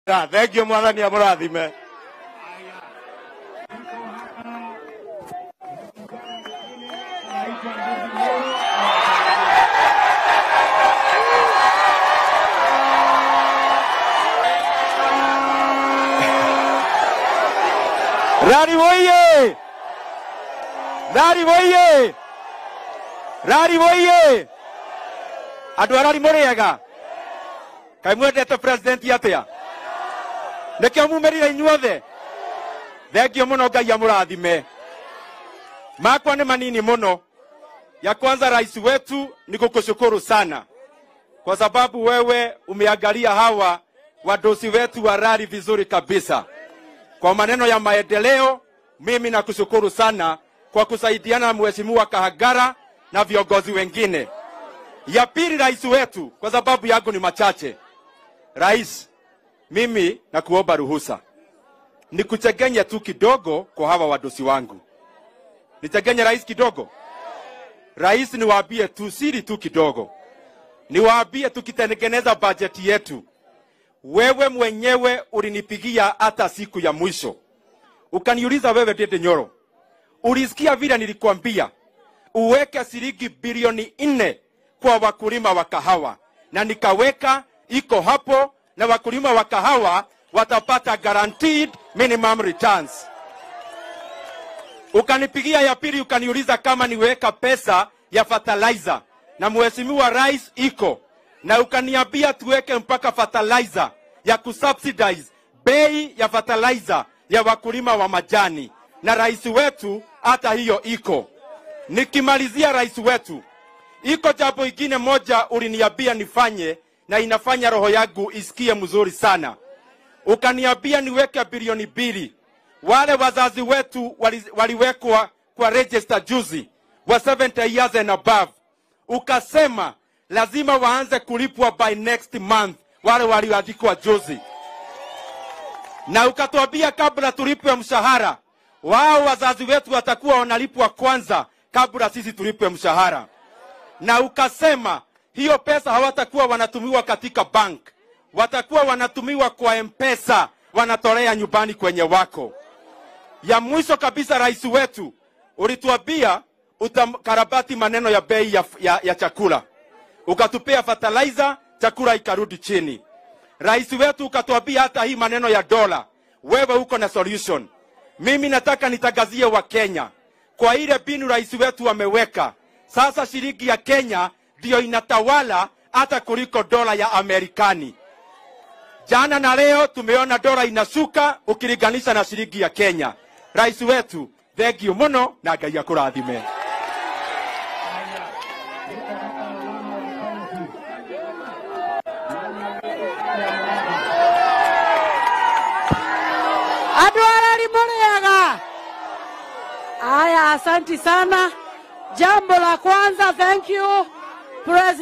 Ta, thengio mwathani amũrathime rari woiye rari woiye rari woiye andå arari må rä ega kaä mwendete president atä nä kä o mumä rire inyuothe thengio må no ngai amå rathime makwa nä manini må no ya kwanza rais wetu ni kukushukuru sana kwa sababu wewe umeangalia hawa wadosi wetu wa rari vizuri kabisa kwa maneno ya maendeleo mimi nakushukuru sana kwa kusaidiana na mheshimiwa kahagara na viongozi wengine ya pili rais wetu kwa sababu yangu ni machache rais mimi nakuomba ruhusa nikuchegenye tu kidogo kwa hawa wadosi wangu nichegenye rais kidogo rais niwaambie tu siri tu kidogo niwaambie tukitengeneza bajeti yetu wewe mwenyewe ulinipigia hata siku ya mwisho ukaniuliza wewe Dede Nyoro, ulisikia vile nilikwambia uweke shilingi bilioni nne kwa wakulima wa kahawa, na nikaweka iko hapo, na wakulima wa kahawa watapata guaranteed minimum returns. Ukanipigia ya pili, ukaniuliza kama niweka pesa ya fertilizer, na mheshimiwa rais iko na ukaniambia tuweke mpaka fertilizer ya kusubsidize bei ya fertilizer ya wakulima wa majani, na rais wetu hata hiyo iko. Nikimalizia, rais wetu, iko jambo ingine moja uliniambia nifanye na inafanya roho yangu isikie mzuri sana. Ukaniambia niweke bilioni mbili. Wale wazazi wetu wali, waliwekwa kwa register juzi wa 70 years and above, ukasema lazima waanze kulipwa by next month wale walioandikwa juzi, na ukatuambia kabla tulipwe mshahara wao, wazazi wetu watakuwa wanalipwa kwanza kabla sisi tulipwe mshahara, na ukasema hiyo pesa hawatakuwa wanatumiwa katika bank, watakuwa wanatumiwa kwa mpesa, wanatolea nyumbani kwenye wako. Ya mwisho kabisa, rais wetu, ulituambia utakarabati maneno ya bei ya, ya, ya chakula ukatupea fertilizer, chakula ikarudi chini. Rais wetu ukatuambia hata hii maneno ya dola, wewe uko na solution. Mimi nataka nitangazie wa Kenya kwa ile binu rais wetu ameweka sasa, shilingi ya Kenya ndiyo inatawala hata kuliko dola ya Amerikani. Jana na leo tumeona dola inashuka ukilinganisha na shilingi ya Kenya. Rais wetu, thengiũ mũno na Ngai akũrathime. Andũ arari mũrĩega? Aya, asanti sana. Jambo la kwanza, thank you President